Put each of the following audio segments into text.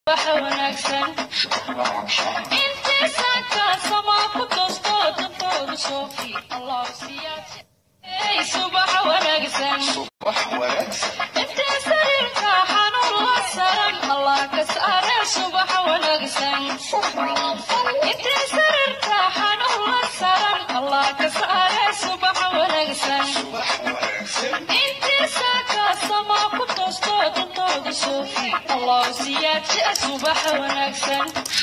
waxa wanaagsan intiisaa kaasamaa ku toosto dantooda soofi allah siyaad subaxa wanaagsan intii sariirka xanuun la saran allah ka saare subaxa wanaagsan intii sariirka xanuun la saran allah ka saare subaxa wanaagsan intiisaa kaasamaa ku toosto dantooda soofi allah siyaad subaxa wanaagsan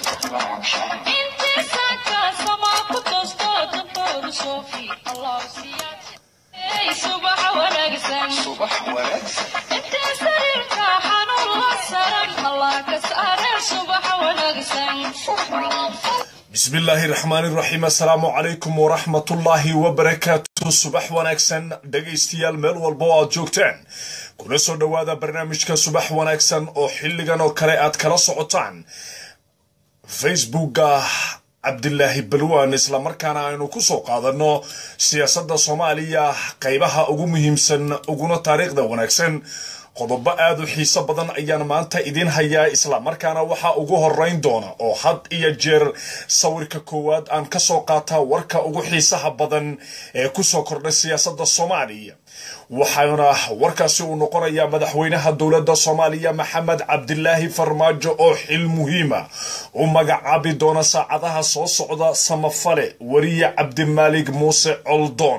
intiisaa kaasamaa ku toosto dantooda soofi allah siyaad subaxa wanaagsan intii sariirka xanuun la saran allah ka saare subaxa wanaagsan bismi illaahi raxmaani raxiim assalaamu calaykum waraxmatullaahi wabarakaatu subax wanaagsan dhegaystayaal meel walba oo aad joogtaan kuna soo dhowaada barnaamijka subax wanaagsan oo xilligan oo kale aad kala socotaan facebooka cabdilaahi balwan islamarkaana aynu ku soo qaadanno siyaasadda soomaaliya qaybaha ugu muhiimsan uguna taariikhda wanaagsan qodobo aad u xiiso badan ayaan maanta idiin hayaa islamarkaana waxaa ugu horeyn doona oo had iyo jeer sawirka koowaad aan ka soo qaataa warka ugu xiisaha badan ee kusoo kordhay siyaasadda soomaaliya waxaana warkaasi uu noqonayaa madaxweynaha dowladda soomaaliya maxamed cabdilaahi farmaajo oo xil muhiima u magacaabi doona saacadaha soo socda samafale weriye cabdimaalig muuse coldoon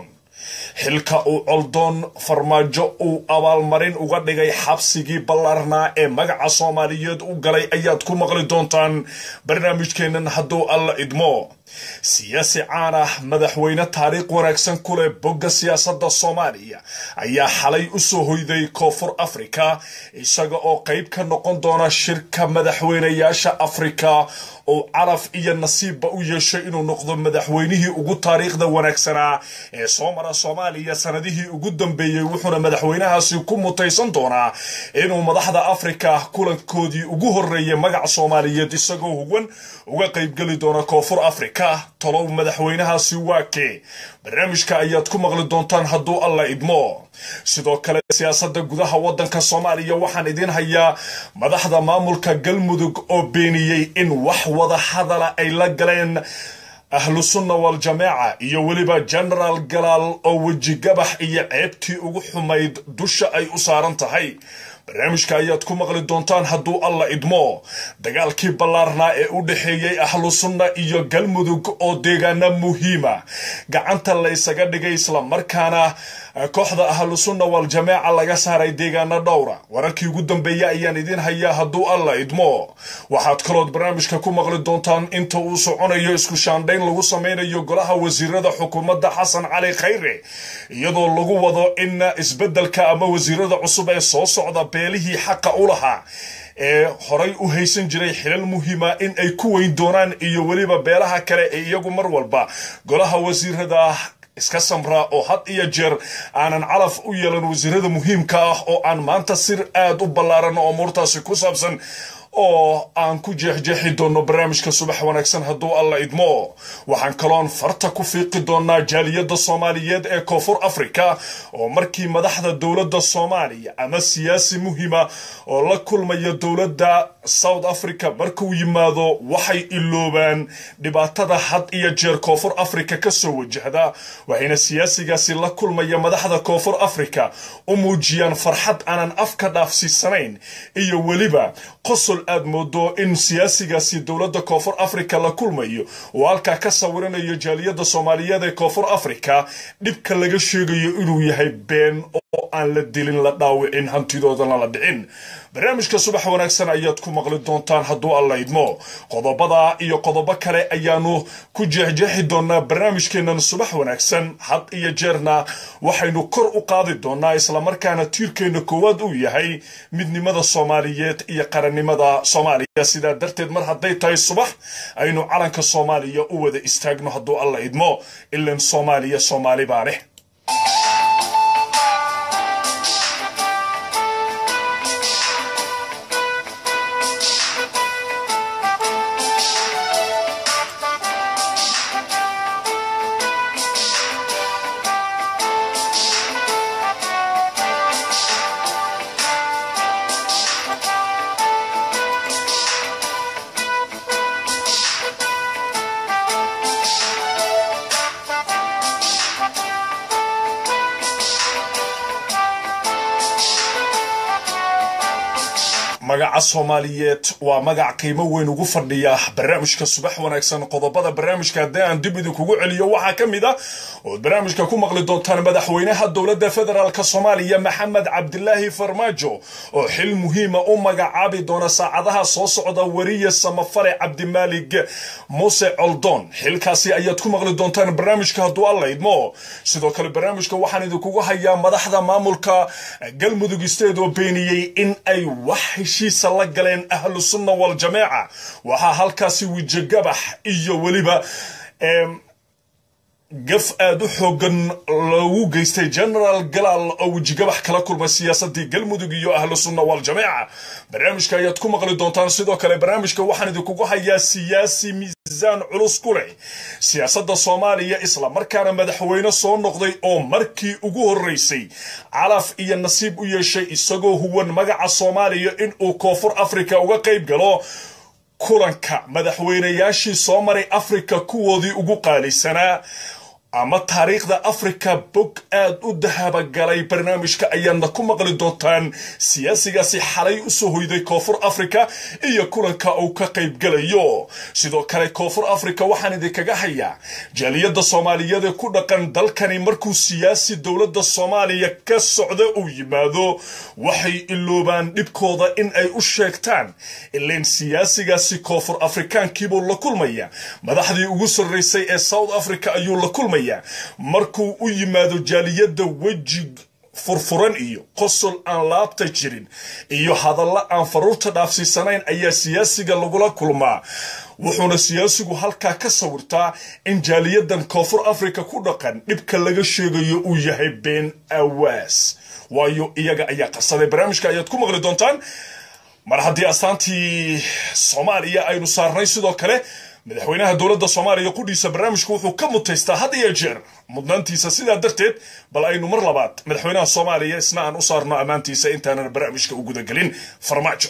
xilka uu coldoon farmaajo uu abaalmarin uga dhigay xabsigii ballaarnaa ee magaca soomaaliyeed u galay ayaad ku maqli doontaan barnaamijkeennan hadduu alla idmo siyaasi caan ah madaxweyne taariikh wanaagsan ku leh bogga siyaasadda soomaaliya ayaa xalay u soo hoyday koonfur afrika isaga oo qayb ka noqon doona shirka madaxweynayaasha afrika oo caraf iyo nasiibba u yeeshay inuu noqdo madaxweynihii ugu taariikhda wanaagsanaa ee soo mara soomaaliya sanadihii ugu dambeeyey wuxuuna madaxweynahaasi ku mutaysan doonaa inuu madaxda afrika kulankoodii ugu horreeyay magaca soomaaliyeed isagoo huwan uga qaybgeli doona koonfur afrika tolow madaxweynahaasi waa kee barnaamijka ayaad ku maqli doontaan hadduu alla idmo sidoo kale siyaasadda gudaha waddanka soomaaliya waxaan idiin hayaa madaxda maamulka galmudug oo beeniyey in wax wada hadala ay la galeen ahlu sunna waljamaaca iyo weliba genaraal galaal oo wejigabax iyo ceebtii ugu xumayd dusha ay u saaran tahay barnaamijka ayaad ku maqli doontaan hadduu alla idmo dagaalkii ballaarnaa ee u dhexeeyey ahlu sunna iyo galmudug oo deegaana muhiima gacanta la ysaga dhigay islamarkaana kooxda ahlu sunna waljamaaca laga saaray deegaana dhowra wararkii ugu dambeeya ayaan idiin hayaa hadduu alla idmo waxaad kalood barnaamijka ku maqli doontaan inta uu soconayo isku shaandhayn lagu sameynayo golaha wasiirada xukuumadda xasan cali khayre iyadoo lagu wado in isbeddelka ama wasiirada cusub ee soo socda beelihii xaqa u lahaa ee horay u haysan jiray xilal muhiima in ay ku weyn doonaan iyo weliba beelaha kale ee iyagu mar walba golaha wasiirada iska samraa oo had iyo jeer aanan calaf u yeelan wasiirada muhiimka ah oo aan maanta sir aad u ballaaran oo umuurtaasi ku saabsan oo aan ku jeexjeexi doonno barnaamijka subax wanaagsan hadduu alla idmo waxaan kaloon farta ku fiiqi doonaa jaaliyadda soomaaliyeed ee koonfur afrika oo markii madaxda dowladda soomaaliya ama siyaasi muhiima oo la kulmaya dowladda south africa markuu yimaado waxay iloobaan dhibaatada had iyo jeer koonfur africa ka soo wajahda waxayna siyaasigaasi la kulmaya madaxda koonfur africa u muujiyaan farxad aanan afka dhaafsiisanayn iyo weliba qosol aad moodo in siyaasigaasi dowladda koonfur africa la kulmayo oo halkaa ka sawiranayo jaaliyadda soomaaliyeed ee koonfur africa dhibka laga sheegayo inuu yahay been oo aan la dilin la dhaawicin hantidoodana la dhicin barnaamijka subax wanaagsan ayaad ku maqli doontaan hadduu alla idmo qodobada iyo qodobo kale ayaanu ku jeexjeexi doonaa barnaamijkeennan subax wanaagsan had iyo jeerna waxaynu kor u qaadi doonaa islamarkaana tiirkeenna koowaad uu yahay midnimada soomaaliyeed iyo qarannimada soomaaliya sidaa darteed mar hadday tahay subax aynu calanka soomaaliya u wada istaagno hadduu alla idmo ilan soomaaliya soomaali baa leh magaca soomaaliyeed waa magac qiimo weyn ugu fadhiya barnaamijka subax wanaagsan qodobada barnaamijka haddii aan dib idinkugu celiyo waxaa ka mid a ood barnaamijka ku maqli doontaan madaxweynaha dowladda federaalk soomaaliya maxamed cabdilaahi farmaajo oo xil muhiima u magacaabi doona saacadaha soo socda wariye samafale cabdimaalig muuse coldoon xilkaasi ayaad ku maqli doontaan barnaamijka hadduu alla idmo sidoo kale barnaamijka waxaan idinkugu hayaa madaxda maamulka galmudug isteed oo beeniyey in ay wax heshiisa la galeen ahlu sunna waljamaaca waxaa halkaasi wijigabax iyo weliba gaf aada u xoogan lagu geystay genaraal galaal oo wejigabax kala kulmay siyaasadii galmudug iyo ahlu sunna waljamaaca barnaamijka ayaad ku maqli doontaan sidoo kale barnaamijka waxaan idinkugu hayaa siyaasi miisaan culus ku leh siyaasadda soomaaliya islamarkaana madaxweyne soo noqday oo markii ugu horeysay calaf iyo nasiib u yeeshay isagoo huwan magaca soomaaliya inuu koonfur africa uga qayb galo kulanka madaxweynayaashii soo maray afrika kuwoodii ugu qaalisanaa ama taariikhda afrika bog aad u dahabagalay barnaamijka ayaadna ku maqli doontaan siyaasigaasi xalay usoo hoyday koonfur africa iyo kulanka uu ka qaybgalayo sidoo kale koonfur africa waxaan idinkaga hayaa jaaliyadda soomaaliyeed ee ku dhaqan dalkani markuu siyaasi dowladda soomaaliya ka socda uu yimaado waxay iloobaan dhibkooda in ay u sheegtaan ileen siyaasigaasi koonfur afrikaankiibuu la kulmaya madaxdii ugu sarreysay ee south africa ayuu la kulmaya markuu u yimaado jaaliyadda weji furfuran iyo qosol aan laabta jirin iyo hadallo aan faruurta dhaafsiisanayn ayaa siyaasiga lagula kulmaa wuxuuna siyaasigu halkaa ka sawirtaa in jaaliyadan koonfur africa ku dhaqan dhibka laga sheegayo uu yahay been awaas waayo iyaga ayaa qarsaday barnaamijka ayaad ku maqli doontaan mar haddii astaantii soomaaliya aynu saarnay sidoo kale madaxweynaha dowladda soomaaliya qudhiisa barnaamijku wuxuu ka mutaystaa had iyo jeer mudnaantiisa sidaa darteed bal aynu mar labaad madaxweynaha soomaaliya isna aan u saarno ammaantiisa intaanan barnaamijka u gudagelin farmaajo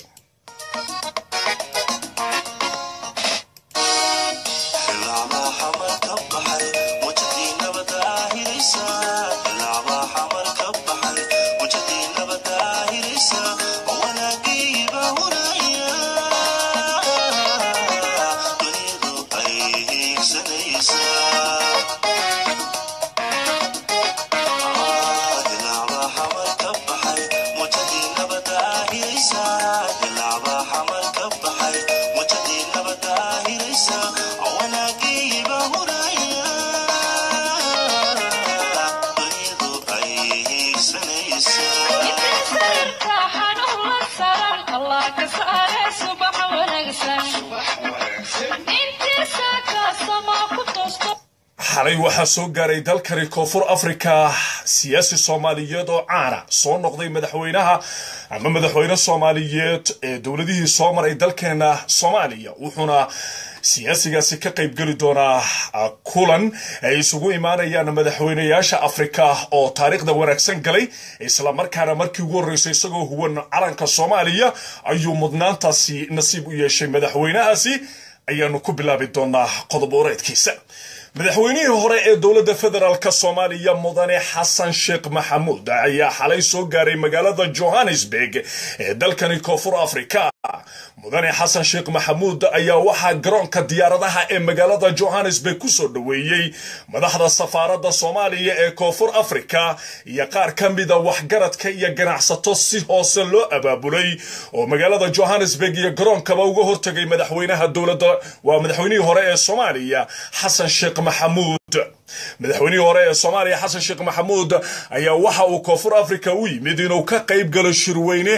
xalay waxaa soo gaaray dalkani koonfur africa siyaasi soomaaliyeed oo caana soo noqday madaxweynaha ama madaxweyne soomaaliyeed ee dowladihii soo maray dalkeena soomaaliya wuxuuna siyaasigaasi ka qaybgeli doonaa kulan ay isugu imaanayaan madaxweynayaasha afrika oo taariikhda wanaagsan galay islamarkaana markii ugu horreysay isagoo huwan calanka soomaaliya ayuu mudnaantaasi nasiib u yeeshay madaxweynahaasi ayaanu ku bilaabi doonaa qodob oreedkiisa madaxweynihii hore ee dowladda federaalk soomaaliya mudane xasan sheekh maxamuud ayaa xalay soo gaaray magaalada johannesburg ee dalkani koonfur africa mudane xasan sheekh maxamuud ayaa waxaa garoonka diyaaradaha ee magaalada johannesburg kusoo dhoweeyey madaxda safaaradda soomaaliya ee koonfur africa iyo qaar ka mida waxgaradka iyo ganacsato si hoose loo abaabulay oo magaalada johannesburg iyo garoonkaba uga hortagay madaxweynaha dowladda waa madaxweynihii hore ee soomaaliya xasan sheekh maxamuud madaxweynihii hore ee soomaaliya xasan sheekh maxamuud ayaa waxa uu koonfur africa u yimid inuu ka qayb galo shirweyne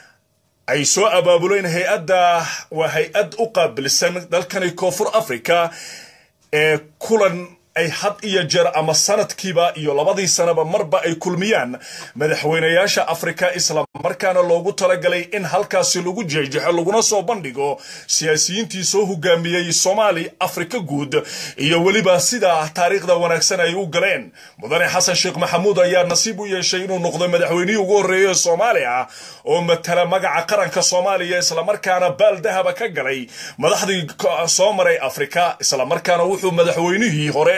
ay soo abaabuleen hay-adda waa hay-ad u qaabilsan dalkani koonfur africa ee kulan ay had iyo jeer ama sanadkiiba iyo labadii sanaba marba ay kulmiyaan madaxweynayaasha afrika isla markaana loogu talagalay in halkaasi lagu jeexjeexo laguna soo bandhigo siyaasiyiintii soo hogaamiyey soomaali afrika guud iyo weliba sida taariikhda wanaagsan ay u galeen mudane xasan sheekh maxamuud ayaa nasiib u yeeshay inuu noqdo madaxweynihii ugu horreeyay ee soomaali ah oo matala magaca qaranka soomaaliya islamarkaana baal dahaba ka galay madaxdii soo maray afrika islamarkaana wuxuu madaxweynihii hore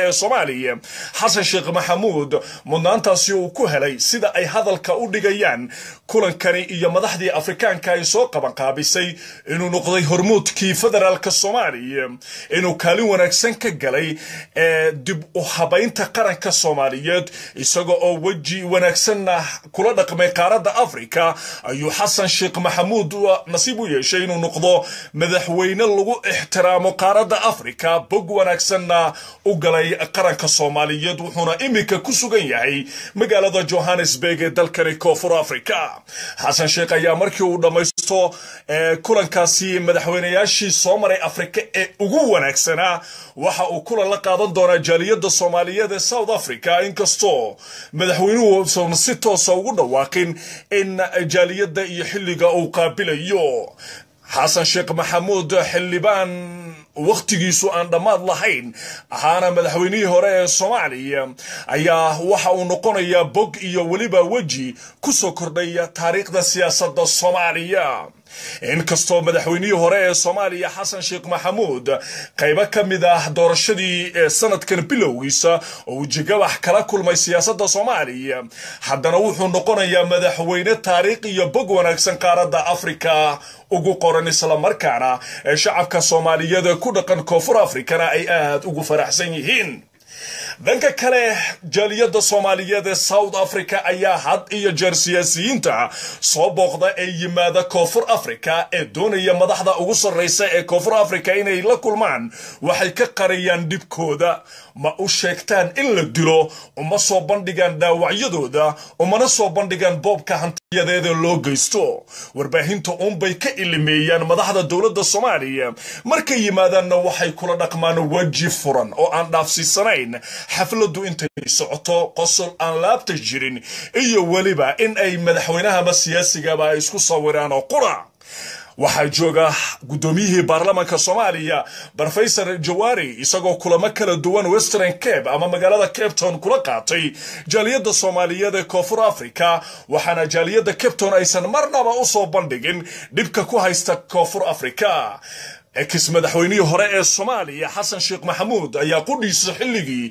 ee soomaaliya xasan sheekh maxamuud mudnaantaasi uu ku helay sida ay hadalka u dhigayaan kulankani iyo madaxdii afrikaanka ay soo qabanqaabisay inuu noqday hormuudkii federaalka soomaaliya inuu kaalin wanaagsan ka galay ee dib u habaynta qaranka soomaaliyeed isaga oo weji wanaagsanna kula dhaqmay qaaradda afrika ayuu xasan sheekh maxamuud nasiib u yeeshay inuu noqdo madaxweyne lagu ixtiraamo qaaradda afrika bog wanaagsanna u galay qaranka soomaaliyeed wuxuuna iminka ku sugan yahay magaalada johannesburg ee dalkani koonfur africa xasan sheekh ayaa markii uu dhammaysto kulankaasi madaxweynayaashii soo maray afrika ee ugu wanaagsanaa waxa uu kulan la qaadan doonaa jaaliyadda soomaaliyeed ee south africa inkastoo madaxweynuhu uusan si toosa ugu dhawaaqin in jaaliyadda iyo xilliga uu qaabilayo xasan sheekh maxamuud xildhibaan wakhtigiisu aan dhammaad lahayn ahaana madaxweynihii hore ee soomaaliya ayaa waxa uu noqonayaa bog iyo weliba weji ku soo kordhaya taariikhda siyaasadda soomaaliya inkastoo madaxweynihii hore ee soomaaliya xasan sheekh maxamuud qaybo ka mid ah doorashadii ee sanadkan bilowgiisa oo uu jigabax kala kulmay siyaasadda soomaaliya haddana wuxuu noqonayaa madaxweyne taariikh iyo bog wanaagsan qaaradda afrika ugu qoran islamarkaana ee shacabka soomaaliyeed ee ku dhaqan koonfur afrikana ay aad ugu faraxsan yihiin dhanka kale jaaliyadda soomaaliyeed ee south africa ayaa had iyo jeer siyaasiyiinta soo booqda ee yimaada koonfur africa ee doonaya madaxda ugu sarraysa ee koonfur africa inay la kulmaan waxay ka qariyaan dhibkooda ma u sheegtaan in la dilo uma soo bandhigaan dhaawacyadooda umana soo bandhigaan boobka hantiyadeeda loo geysto warbaahinta uunbay ka ilimeeyaan madaxda dowladda soomaaliya markay yimaadaanna waxay kula dhaqmaan weji furan oo aan dhaafsiisanayn xafladdu intay socoto qosol aan laabta jirin iyo weliba in ay madaxweynaha ama siyaasigaba ay isku sawiraan oo qura waxaa jooga guddoomiyihii baarlamaanka soomaaliya brofesor jawaari isagoo kulamo kala duwan western cape ama magaalada cape town kula qaatay jaaliyadda soomaaliyeed ee koonfur africa waxaana jaaliyadda cape town aysan marnaba u soo bandhigin dhibka ku haysta koonfur africa ex madaxweynihii hore ee soomaaliya xasan sheekh maxamuud ayaa qudhiisa xilligii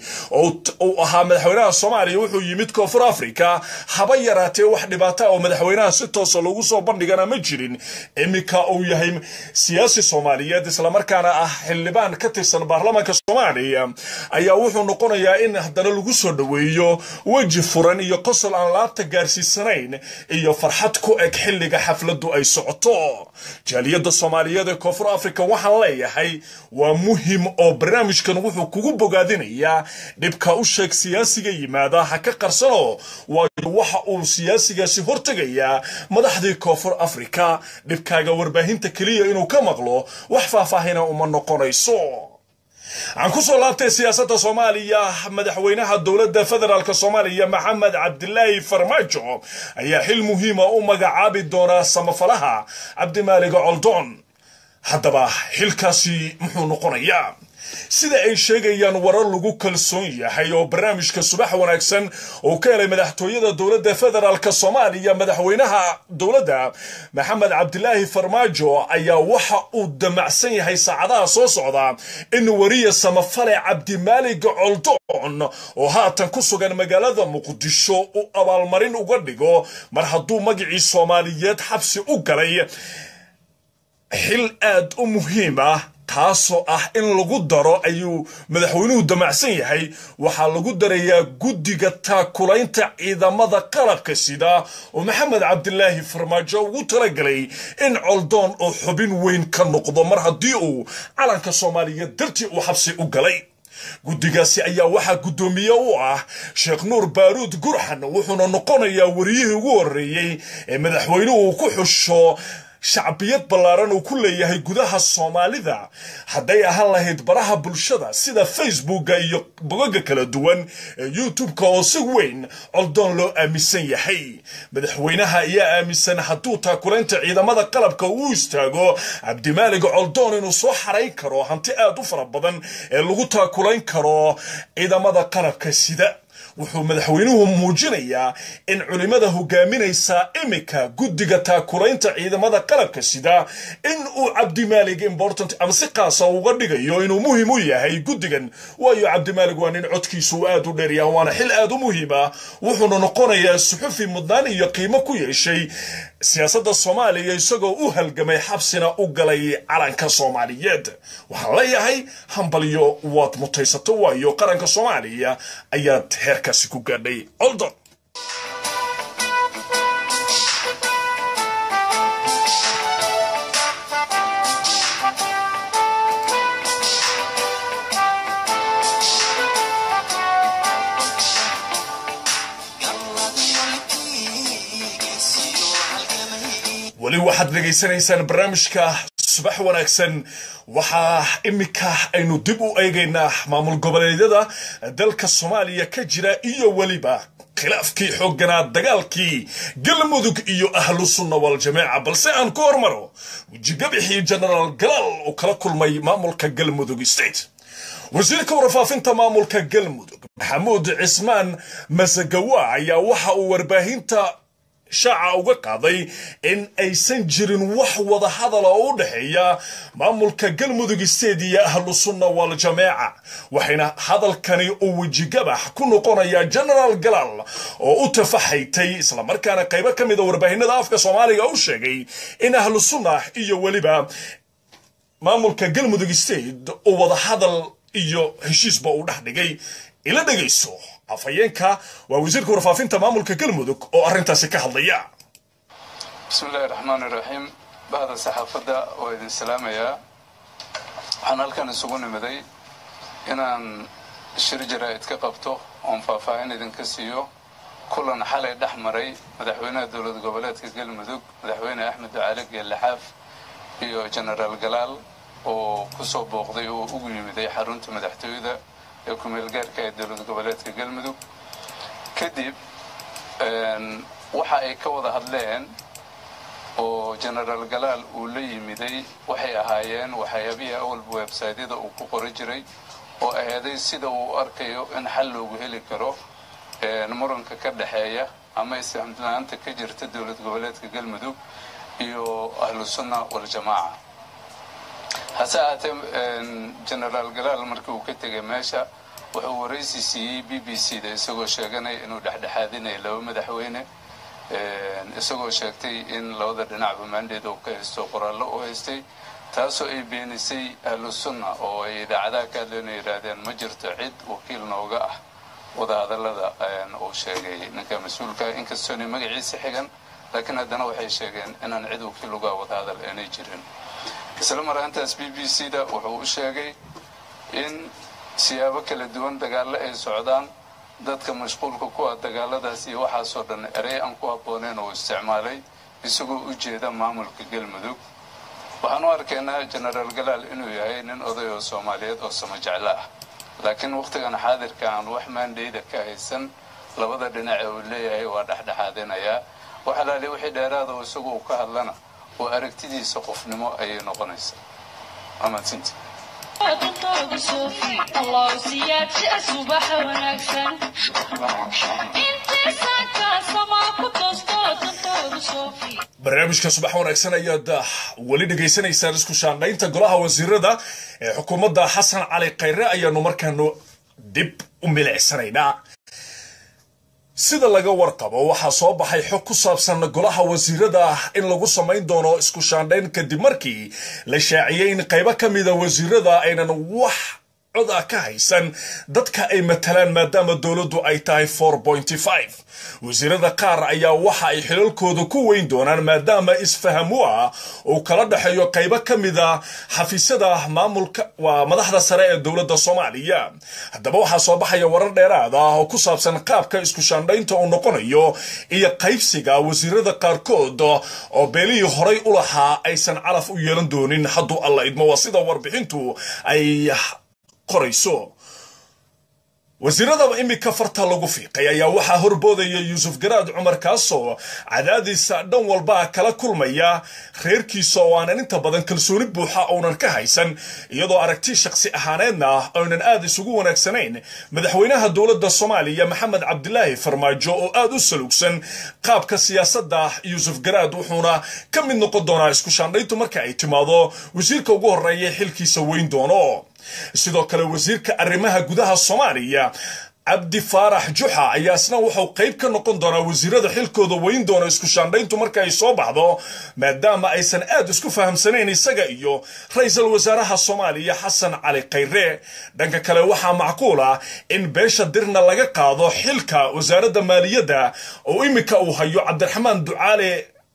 uu ahaa madaxweynaha soomaaliya wuxuu yimid koonfur africa haba yaraatee wax dhibaata oo madaxweynaha si toosa loogu soo bandhigana ma jirin iminka uu yahay siyaasi soomaaliyeed islamarkaana ah xildhibaan ka tirsan baarlamaanka soomaaliya ayaa wuxuu noqonayaa in haddana lagu soo dhoweeyo weji furan iyo qosol aan laabta gaarsiisanayn iyo farxad ku eg xilliga xafladdu ay socoto jaaliyadda soomaaliyeed ee koonfur africa waxaan leeyahay waa muhim oo barnaamijkan wuxuu kugu bogaadinayaa dhibka u sheeg siyaasiga yimaada ha ka qarsano waayo waxa uu siyaasigaasi hortegayaa madaxdii koonfur africa dhibkaaga warbaahinta keliya inuu ka maqlo wax faahfaahina uma noqonayso aan ku soo laabtay siyaasadda soomaaliya madaxweynaha dowladda federaalk soomaaliya maxamed cabdilaahi farmaajo ayaa xil muhiima u magacaabi doonaa samafalaha cabdimaaliga coldoon haddaba xilkaasi muxuu noqonayaa sida ay sheegayaan warar lagu kalsoon yahay oo barnaamijka subax wanaagsan uu ka helay madaxtooyada dowladda federaalk soomaaliya madaxweynaha dowladda maxamed cabdilaahi farmaajo ayaa waxa uu damacsan yahay saacadaha soo socda in wariya samafale cabdimaalig coldoon oo haatan ku sugan magaalada muqdisho uu abaalmarin uga dhigo mar hadduu magacii soomaaliyeed xabsi u galay xil aad u muhiim ah taasoo ah in lagu daro ayuu madaxweynuhu damacsan yahay waxaa lagu darayaa guddiga taakulaynta ciidamada qalabka sida oo maxamed cabdilaahi farmaajo ugu talagalay in coldoon oo xubin weyn ka noqdo mar haddii uu calanka soomaaliyeed dartii uu xabsi u galay guddigaasi ayaa waxaa guddoomiye u ah sheekh nuur baaruud gurxan wuxuuna noqonayaa wariyihii ugu horreeyey ee madaxweynuhu ku xusho shacbiyad ballaaran uu ku leeyahay gudaha soomaalida hadday ahaan lahayd baraha bulshada sida facebooka iyo bogaga kala duwan ee youtube-ka oo si weyn coldoon loo aaminsan yahay madaxweynaha ayaa aaminsan hadduu taakulaynta ciidamada qalabka uu istaago cabdimaalig coldoon inuu soo xarayn karo hanti aad u fara badan ee lagu taakulayn karo ciidamada qalabka sida wuxuu madaxweynuhu muujinayaa in culimada hogaaminaysa iminka guddiga taakulaynta ciidamada qalabka sida in uu cabdimaalig important ama si qaasa uga dhigayo inuu muhiim u yahay guddigan waayo cabdimaalig waa nin codkiisu uu aad u dheeryaha waana xil aad u muhiima wuxuuna noqonayaa suxufi mudnaan iyo qiimo ku yeeshay siyaasadda soomaaliya isagoo u halgamay xabsina u galay calanka soomaaliyeed waxaan leeyahay hambalyo waad mutaysato waayo qaranka soomaaliya ayaad heerkaasi ku gaadhay oldon weli waxaad dhegaysanaysaan barnaamijka subax wanaagsan waxaa iminka aynu dib u eegaynaa maamul goboleedyada dalka soomaaliya ka jira iyo weliba khilaafkii xoogganaa dagaalkii galmudug iyo ahlu sunna waljamaaca balse aan ku hormaro wejigabixii genaraal galaal uu kala kulmay maamulka galmudug state wasiirka warfaafinta maamulka galmudug maxamuud cismaan masagawa ayaa waxa uu warbaahinta shaaca uga qaaday in aysan jirin wax wada hadal oo u dhexeeya maamulka galmudug state iyo ahlu sunna waljamaaca waxayna hadalkani uu wejigabax ku noqonayaa genaraal galaal oo u tafaxaytay islamarkaana qaybo ka mida warbaahinada afka soomaaliga u sheegay in ahlu sunna iyo weliba maamulka galmudug state uu wada hadal iyo heshiisba uu dhex dhigay ila dhegayso afhayeenka waa wasiirka warfaafinta maamulka galmudug oo arrintaasi ka hadlaya bismi illaahi raxmaani raxiim bahda saxaafadda waa idin salaamayaa waxaan halkan isugu nimiday inaan shir jaraa'id ka qabto oon faahfaahin idinka siiyo kulan xalay dhex maray madaxweynaha dowlad goboleedka galmudug madaxweyne axmed ducaale geellixaaf iyo genaraal galaal oo ku soo booqday oo ugu yimiday xarunta madaxtooyada ee kumeel gaarka ee dowlad goboleedka galmudug kadib waxa ay ka wada hadleen oo genaraal galaal uu la yimiday waxay ahaayeen waxyaabihii awalba websaydyada uu ku qori jiray oo aheeday sida uu arkayo in xal loogu heli karo muranka ka dhexeeya ama isfahamla-aanta ka jirta dowlad goboleedka galmudug iyo ahlu sunna waljamaaca hase ahaatee genaraal galaal markii uu ka tegay meesha wuxuu waraysi siiyey b b c da isagoo sheeganaya inuu dhexdhexaadinaya laba madaxweyne isagoo sheegtay in labada dhinacba maandheed uu ka haysto qoraallo u haystay taasoo ay beenisay ahlu sunna oo ay idaacadaha ka hadleen ay yidhaahdeen ma jirto cid wakiil nooga ah wadahadallada uu sheegay ninka mas-uulka inkastoonay magaciisa xigan laakiin haddana waxay sheegeen inaan cid wakiil uga wadahadal aanay jirin isla maraantaas b b c da wuxuu u sheegay in siyaabo kala duwan dagaallo ay socdaan dadka mashquulka ku ah dagaaladaas iyo waxaasoo dhan erey aan ku habbooneyn uu isticmaalay isagoo u jeeda maamulka galmudug waxaan u arkaynaa genaraal galaal inuu yahay nin oday oo soomaaliyeed oo sama jeclo ah laakiin wakhtigan xaadirka aan wax maandhayda ka haysan labada dhinac ee uu leeyahay waa dhexdhexaadinayaa waxalaali wixii dheeraada oo isagu uu ka hadlana oo aragtidiisa qofnimo ayay noqonaysaa amaadsinti dantooda soofi allah siyaadsi subax wanaagsan intiisan kaasamaa ku toosto dantooda soofi barnaamijka subax wanaagsan ayaad weli dhegaysanaysaan isku shaandhaynta golaha wasiirada ee xukuumadda xasan cali khayre ayaanu markaanu dib u milicsanaynaa sida laga warqabo waxaa soo baxay xog ku saabsan golaha wasiirada in lagu samayn doono isku shaandhayn kadib markii la shaaciyey in qaybo ka mida wasiirada aynan wax cod ah ka haysan dadka ay matalaan maadaama dowladdu ay tahay wasiirada qaar ayaa waxa ay xilalkooda ku weyn doonaan maadaama isfahamu ah uu kala dhexeeyo qaybo ka mida xafiisyada maamulka waa madaxda sare ee dowladda soomaaliya haddaba waxaa soo baxaya warar dheeraad ah oo ku saabsan qaabka isku shaandhaynta uu noqonayo iyo qaybsiga wasiirada qaarkood oo beelihii horay u lahaa aysan calaf u yeelan doonin hadduu alla idmo waa sida warbixintu ay qorayso wasiiradaba imika farta lagu fiiqay ayaa waxaa horboodaya yuusuf garaad cumar kaasoo cadaadiisa dhan walba kala kulmaya reerkiisa oo aanan inta badan kalsooni buuxa uunan ka haysan iyadoo aragti shakhsi ahaaneedna aynan aad isugu wanaagsanayn madaxweynaha dowladda soomaaliya maxamed cabdilaahi farmaajo oo aad u salugsan qaabka siyaasadda yuusuf garaad wuxuuna ka mid noqon doonaa isku shaandhayntu marka ay timaado wasiirka ugu horreeya xilkiisa weyn doono sidoo kale wasiirka arrimaha gudaha soomaaliya cabdi faarax juxa ayaa isna wuxuu qayb ka noqon doonaa wasiirada xilkooda weyn doona isku shaandhayntu marka ay soo baxdo maadaama aysan aad isku fahamsanayn isaga iyo ra-iisul wasaaraha soomaaliya xasan cali khayre dhanka kale waxaa macquul ah in beesha dirna laga qaado xilka wasaaradda maaliyadda oo imika uu hayo cabdiraxmaan ducaale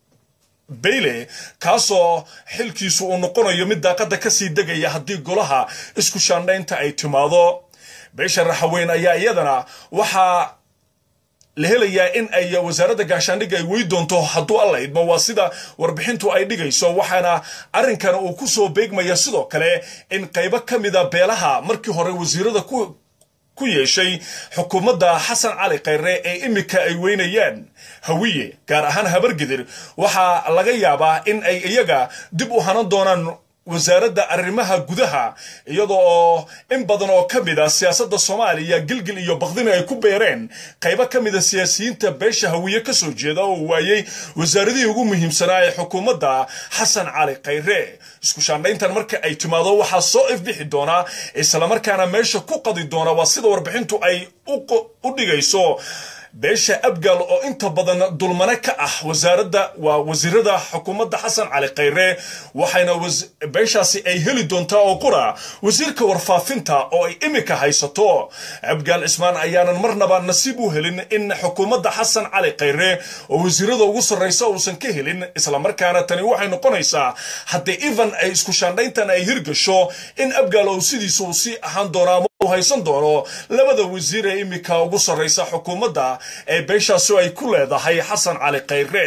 bayle kaasoo xilkiisu uu noqonayo mid daaqada kasii degaya haddii golaha isku shaandhaynta ay timaado beesha raxaweyn ayaa iyadana waxaa la helayaa in ay wasaaradda gaashaandhigga ay wey doonto hadduu alla idmo waa sida warbixintu ay dhigayso waxaana arrinkan uu ku soo beegmaya sidoo kale in qaybo ka mida beelaha markii hore wasiirada ku ku yeeshay xukuumadda xasan cali khayre ee imika ay weynayaan hawiye gaar ahaan habargidir waxaa laga yaabaa in ay iyaga dib u hanan doonaan wasaaradda arrimaha gudaha iyada oo in badan oo ka mid a siyaasadda soomaaliya gilgil iyo bakdina ay ku beereen qaybo ka mida siyaasiyiinta beesha hawiye ka soo jeeda oo waayey wasaaradihii ugu muhiimsanaa ee xukuumadda xasan cali khayre isku shaandhayntan marka ay timaado waxaa soo ifbixi doonaa islamarkaana meesha ku qadi doona waa sida warbixintu ay u dhigayso beesha abgal oo inta badan dulmane ka ah wasaaradda waa wasiirada xukuumadda xasan cali khayre waxayna beeshaasi ay heli doontaa oo qura wasiirka warfaafinta oo ay imika haysato abgaal cismaan ayaanan marnaba nasiib u helin in xukuumadda xasan cali khayre oo wasiirada ugu sarraysa uusan ka helin islamarkaana tani waxay noqonaysaa haddii evan ay isku shaandhayntan ay hirgasho in abgaal oo sidiisa uu sii ahaan doonaa haysan doono labada wasiir ee imika ugu sarraysa xukuumadda ee beeshaasi ay ku leedahay xasan cali khayre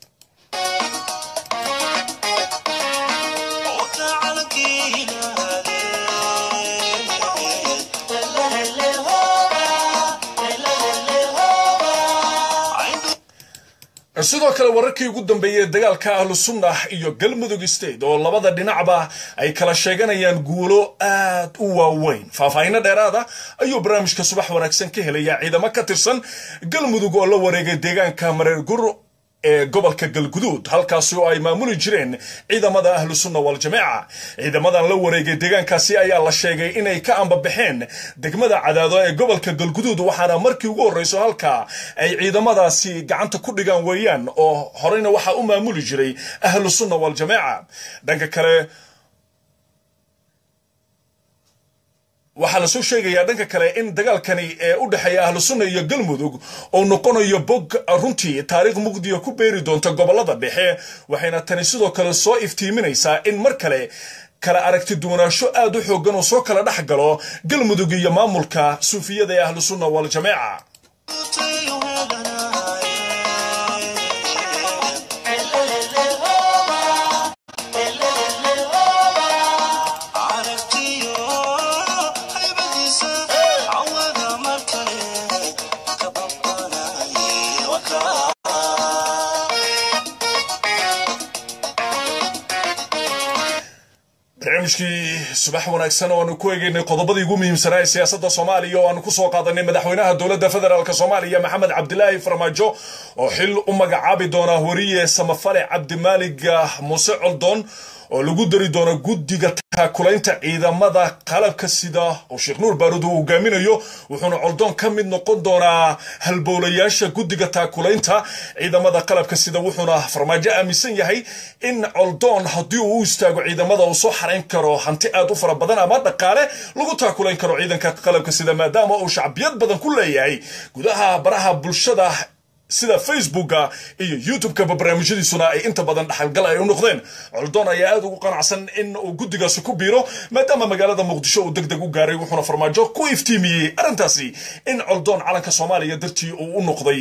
sidoo kale wararkii ugu dambeeyey dagaalka ahlu sunnah iyo galmudug state oo labada dhinacba ay kala sheeganayaan guulo aad u waaweyn faahfaahinno dheeraada ayuu barnaamijka subax wanaagsan ka helayaa ciidamo ka tirsan galmudug oo la wareegay deegaanka mareer gur ee gobolka galguduud halkaasi oo ay maamuli jireen ciidamada ahlu sunna waljamaaca ciidamadan la wareegay deegaankaasi ayaa la sheegay inay ka ambabaxeen degmada cadaado ee gobolka galguduud waxaana markii ugu horreyso halka ay ciidamadaasi gacanta ku dhigaan weeyaan oo horeyna waxaa u maamuli jiray ahlu sunna waljamaaca dhanka kale waxaa lasoo sheegayaa dhanka kale in dagaalkani ee u dhexeeya ahlu sunna iyo galmudug uu noqonayo bog runtii taariikh muqdiya ku beeri doonta gobolada dhexe waxayna tani sidoo kale soo iftiiminaysaa in mar kale kala aragti duwanaansho aad u xoogan oo soo kala dhex galo galmudug iyo maamulka suufiyada ee ahlu sunna waljamaaca barnaamijkii subax wanaagsan oo aanu ku eegaynay qodobadii ugu muhiimsanaa ee siyaasadda soomaaliya oo aanu ku soo qaadanay madaxweynaha dowladda federaalk soomaaliya maxamed cabdilaahi farmaajo oo xil u magacaabi doona wariye samafale cabdimaalig muuse coldoon oo lagu dari doono guddiga taakulaynta ciidamada qalabka sida oo sheekh nuur baaruud uu hogaaminayo wuxuuna coldoon ka mid noqon doonaa halbowlayaasha guddiga taakulaynta ciidamada qalabka sida wuxuuna farmaajo aaminsan yahay in coldoon haddii uu u istaago ciidamada uu soo xarayn karo hanti aad u fara badan ama dhaqaale lagu taakulayn karo ciidanka qalabka sida maadaama uu shacbiyad badan ku leeyahay gudaha baraha bulshada sida facebooka iyo youtube-ka barnaamijyadiisuna ay inta badan dhaxalgal ay u noqdeen coldoon ayaa aad ugu qanacsan in uu guddigaasi ku biiro maadaama magaalada muqdisho uu deg deg u gaaray wuxuuna farmaajo ku iftiimiyey arrintaasi in coldoon calanka soomaaliya dartii uu u noqday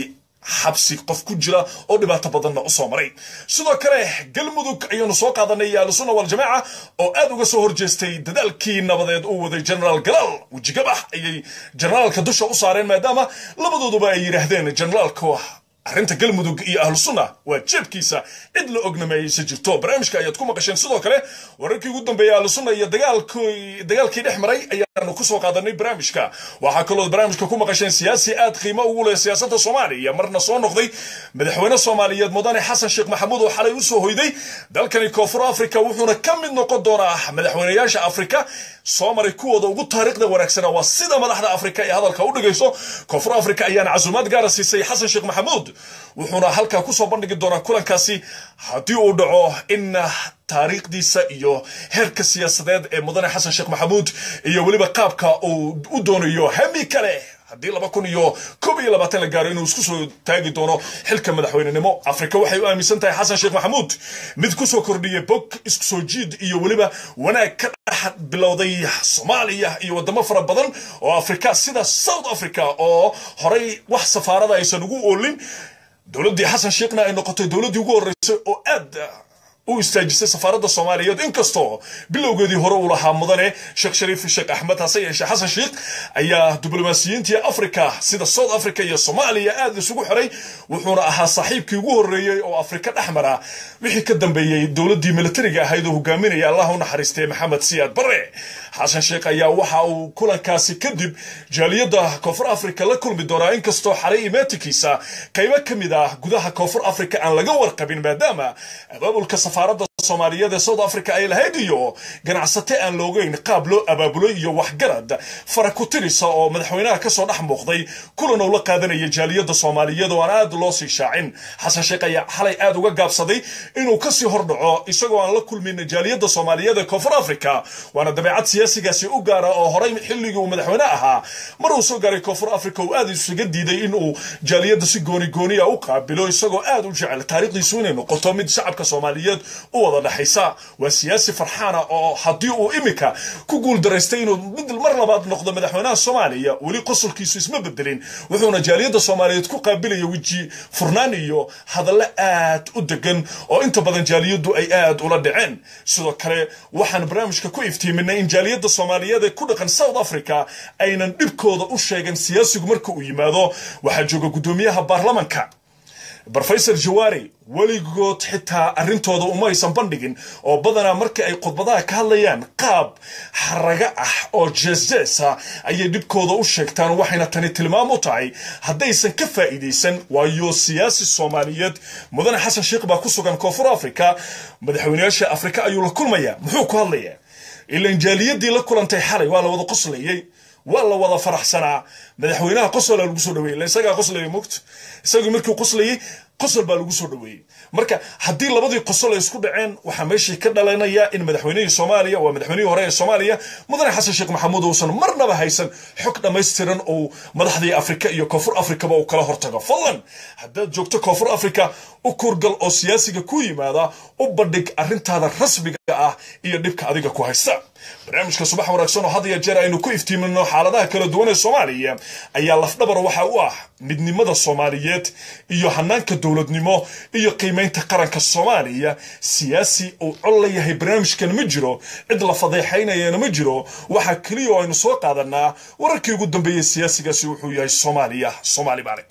xabsi qof ku jira oo dhibaato badanna u soo maray sidoo kale galmudug ayaanu soo qaadanay ahlusunna waljamaaca oo aad uga soo horjeestay dadaalkii nabadeed uu waday generaal galaal wejigabax ayay generaalka dusha u saareen maadaama labadooduba ay yidhaahdeen generaalka arrinta galmudug iyo ahlu sunna waa jeebkiisa cid la ognameeyeysa jirto barnaamijka ayaad ku maqasheen sidoo kale wararkii ugu dambeeyay ahlu sunna iyo dagaalkii dhex maray ayaanu kusoo qaadanay barnaamijka waxaa kaloo barnaamijka ku maqasheen siyaasi aad qiimo ugu leh siyaasadda soomaaliya marna soo noqday madaxweyne soomaaliyeed mudane xasan sheekh maxamuud oo xalay usoo hoyday dalkani koonfur africa wuxuuna ka mid noqon doonaa madaxweynayaasha afrika soo maray kuwooda ugu taariikhda wanaagsana waa sida madaxda afrika ee hadalka u dhigayso koonfur africa ayaana casuumaad gaara siisay xasan sheekh maxamuud wuxuuna halkaa kusoo bandhigi doonaa kulankaasi haddii uu dhaco in taariikhdiisa iyo heerka siyaasadeed ee mudane xasan sheekh maxamuud iyo weliba qaabka uu u doonayo hami kale haddii laba kun iyo koob iyo labaatan la gaaro inuu isku soo taagi doono xilka madaxweynenimo afrika waxay u aaminsan tahay xasan sheekh maxamuud mid kusoo kordhiyay bog isku soo jiid iyo weliba wanaag ka dhex bilowday soomaaliya iyo wadamo fara badan oo afrika sida south africa oo horay wax safaarada aysan ugu oolin dowladdii xasan sheekhna ay noqotay dowladdii ugu horreysay oo aad u istaajisay safaaradda soomaaliyeed inkastoo bilowgeedii hore uu lahaa mudane sheekh shariif sheekh axmed hase yeeshee xasan sheekh ayaa diblomaasiyiintii africa sida south africa iyo soomaaliya aad isugu xiray wuxuuna ahaa saaxiibkii ugu horreeyey oo afrika dhex mara wixii ka dambeeyey dowladdii militariga ahayd oo hogaaminaya allah u naxariistay maxamed siyaad barre xasan sheekh ayaa waxa uu kulankaasi kadib jaaliyadda koonfur africa la kulmi doonaa inkastoo xalay imeetikiisa qaybo ka mid ah gudaha koonfur africa aan laga warqabin maadaama abaabulka safaaradda soomaaliyeed ee south africa ay lahayd iyo ganacsate aan loogeyn qaab loo abaabulo iyo waxgarad fara ku tirisa oo madaxweynaha kasoo dhex muuqday kulan uu la qaadanaya jaaliyadda soomaaliyeed oo aan aad loo sii shaacin xasan sheekh ayaa xalay aad uga gaabsaday inuu kasii hordhaco isagoo aan la kulmin jaaliyadda soomaaliyeed ee koonfur africa waana dabeecad siyaasigaasi u gaara oo horay xilligii uu madaxweyne ahaa mar uu soo gaaray koonfur africa uu aad isuga diiday inuu jaaliyadda si gooni gooniya u qaabilo isagoo aad u jecel taariikhdiisu inay noqoto mid shacabka soomaaliyeed u wada dhexaysa waa siyaasi farxaana oo haddii uu imika ku guuldaraystay inuu mid mar labaad noqdo madaxweynaha soomaaliya weli qosolkiisu isma bedelin wuxuuna jaaliyadda soomaaliyeed ku qaabilaya weji furnaan iyo hadallo aad u degan oo inta badan jaaliyaddu ay aad ula dhaceen sidoo kale waxaan barnaamijka ku iftiiminay in jaaliyadda soomaaliyeed ee ku dhaqan south africa aynan dhibkooda u sheegan siyaasigu marka uu yimaado waxaa jooga guddoomiyaha baarlamanka brofesor jawaari weligood xitaa arrintooda uma aysan bandhigin oo badanaa markii ay khudbadaha ka hadlayaan qaab xaraga ah oo jeesjeesa ayay dhibkooda u sheegtaan waxayna tani tilmaam u tahay haddaysan ka faa'iidaysan waayo siyaasi soomaaliyeed mudane xasan sheekh baa ku sugan koonfur africa madaxweynayaasha afrika ayuu la kulmaya muxuu ku hadlayaa ilan jaaliyadii la kulantay xalay waa la wada qoslayey waa la wada faraxsanaa madaxweynaha qosola lagu soo dhaweeyey isagaa qoslaya mogta isagii markii qoslayey qosol baa lagu soo dhaweeyey marka haddii labadii qosol ay isku dhaceen waxaa meeshii ka dhalanaya in madaxweynihii soomaaliya waa madaxweynihii hore ee soomaaliya mudane xasan sheekh maxamuud uusan marnaba haysan xog dhammaystiran uu madaxdii afrika iyo koonfur afrikaba uu kala hortago fadlan haddaad joogto koonfur afrika u kurgal oo siyaasiga ku yimaada u bandhig arrintaada rasmiga ah iyo dhibka adiga ku haysta barnaamijka subax wanaagsan oo had iyo jeer aynu ku iftiimino xaaladaha kala duwan ee soomaaliya ayaa lafdhabar waxa u ah midnimada soomaaliyeed iyo hanaanka dowladnimo iyo qiimaynta qaranka soomaaliya siyaasi uu col la yahay barnaamijkan ma jiro cid la fadeexaynayana ma jiro waxaa keliya oo aynu soo qaadanaa wararkii ugu dambeeyey siyaasigaasi wuxuu yahay soomaaliya soomaali baale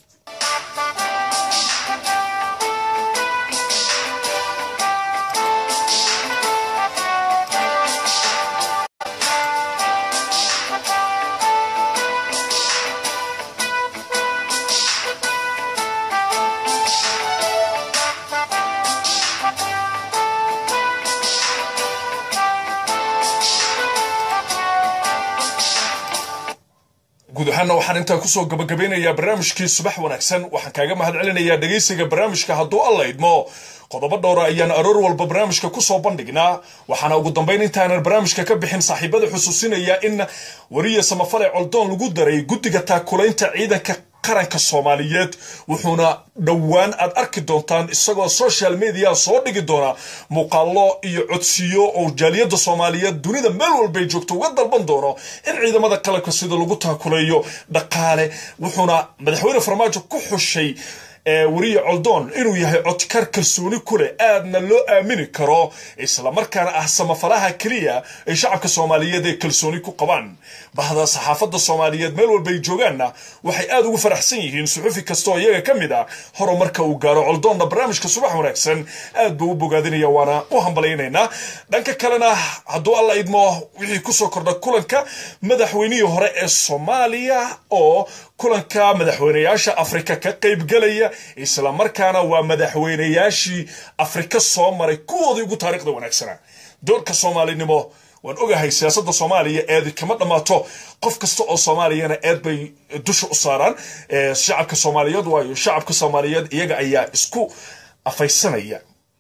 guud ahaanna waxaan intaa kusoo gabagabeynayaa barnaamijkii subax wanaagsan waxaan kaaga mahad celinayaa dhegaysiga barnaamijka hadduu alla idmo qodobo dhowra ayaan aroor walba barnaamijka kusoo bandhignaa waxaana ugu dambayn intaanan barnaamijka ka bixin saaxiibada xusuusinaya in wariya samafale coldoon lagu daray guddiga taakulaynta ciidanka qaranka soomaaliyeed wuxuuna dhowaan aad arki doontaan isagoo social media soo dhigi doona muuqaalo iyo codsiyo oo jaaliyadda soomaaliyeed dunida meel walbay joogto uga dalban doono in ciidamada qalabka sida lagu taakuleeyo dhaqaale wuxuuna madaxweyne farmaajo ku xushay weriye coldoon inuu yahay codkar kalsooni ku leh aadna loo aamini karo islamarkaana ah samafalaha keliya ay shacabka soomaaliyeed ee kalsooni ku qabaan bahda saxaafadda soomaaliyeed meel walba ay joogaanna waxay aad ugu faraxsan yihiin suxufi kastaoo iyaga ka mid ah horumarka uu gaaro coldoonna barnaamijka subax wanaagsan aad buu u bogaadinaya waana u hambalaynaynaa dhanka kalena hadduu alla idmo wixii kusoo kordha kulanka madaxweynihii hore ee soomaaliya oo kulanka madaxweynayaasha afrika ka qaybgalaya islamarkaana waa madaxweynayaashii afrika soo maray kuwoodii ugu taariikhda wanaagsanaa doorka soomaalinimo waan ogahay siyaasadda soomaaliya eedi kama dhammaato qof kasta oo soomaaliyana eed bay dusha u saaraan shacabka soomaaliyeed waayo shacabka soomaaliyeed iyaga ayaa isku afaysanaya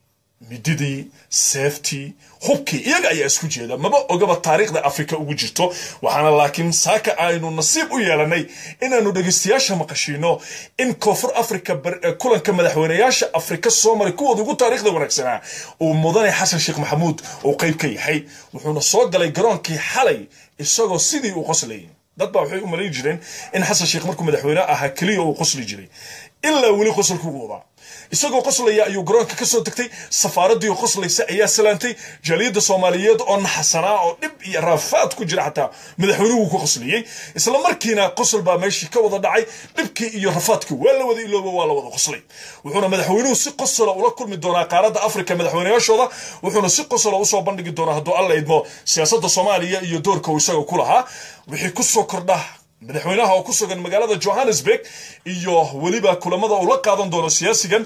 mididii seeftii hubkii iyaga ayaa isku jeeda maba ogaba taariikhda afrika ugu jirto waxaana laakiin saaka aynu nasiib u yeelanay inaanu dhegeystayaasha maqashiino in koonfur afrika kulanka madaxweynayaasha afrika soo maray kuwooda ugu taariikhda wanaagsanaa uu mudane xasan sheekh maxamuud uu qayb ka yahay wuxuuna soo galay garoonkii xalay isagoo sidii uu qoslayay dad baa waxay u malayn jireen in xasan sheekh markuu madaxweyne ahaa keliya uu qosli jiray ilaa weli qosolkugu wadaa isagoo qoslaya ayuu garoonka ka soo degtay safaaraddii qoslaysa ayaa salaantay jaaliyadda soomaaliyeed oo naxasanaa oo dhib iyo raafaad ku jira xataa madaxweynuhu ku qosliyey isla markiina qosol baa meeshii ka wada dhacay dhibkii iyo rafaadkii waa la wada ilooba waa la wada qoslay wuxuuna madaxweynuhu si qosola ula kulmi doonaa qaaradda afrika madaxweynayaashooda wuxuuna si qosola usoo bandhigi doonaa hadduu alla idmo siyaasadda soomaaliya iyo doorka uu isaga ku lahaa wixii kusoo kordha madaxweynaha oo ku sugan magaalada johannesburg iyo weliba kulamada uu la qaadan doono siyaasigan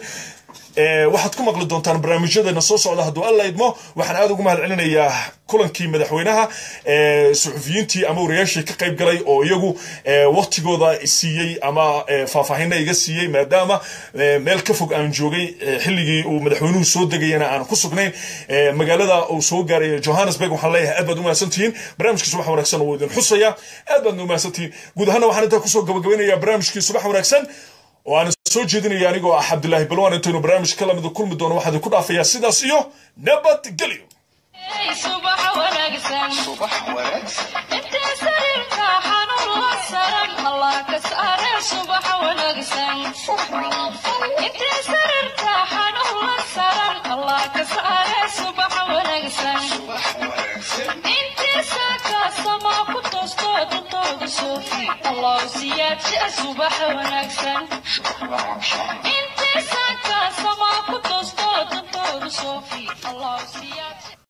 waxaad ku maqli doontaan barnaamijyadeena soo socda hadduu alla idmo waxaan aad ugu mahad celinayaa kulankii madaxweynaha suxufiyiintii ama wariyaashii ka qayb galay oo iyagu waktigooda siiyey ama faahfaahina iga siiyey maadaama meel ka fog aan joogay xilligii uu madaxweynuhu soo degayana aan ku sugnayn magaalada uu soo gaaray johannesburg waxaan leeyahay aad baad umahadsantihiin barnaamijkii subax wanaagsan wuu idin xusaya aad baadna umahadsantihiin guud ahaana waxaan intaa kusoo gabagabaynayaa barnaamijkii subax wanaagsan oo aan soo jeedinaya anigoo ah cabdilaahi balwaan intaynu barnaamij ka lamida kulmi doono waxaan ku dhaafayaa sidaas iyo nabadgelyo subax wanaagsan subax wanaagsan intee sariirta xanuun la saran allah ka saare subax wanaagsan intee sariirta xanuun la saran allah ka saare subax wanaagsan subax wanaagsan intee saaka sama ku toosto dantooda soofi allah siyaadsa subax wanaagsan subax wanaagsan intee saaka sama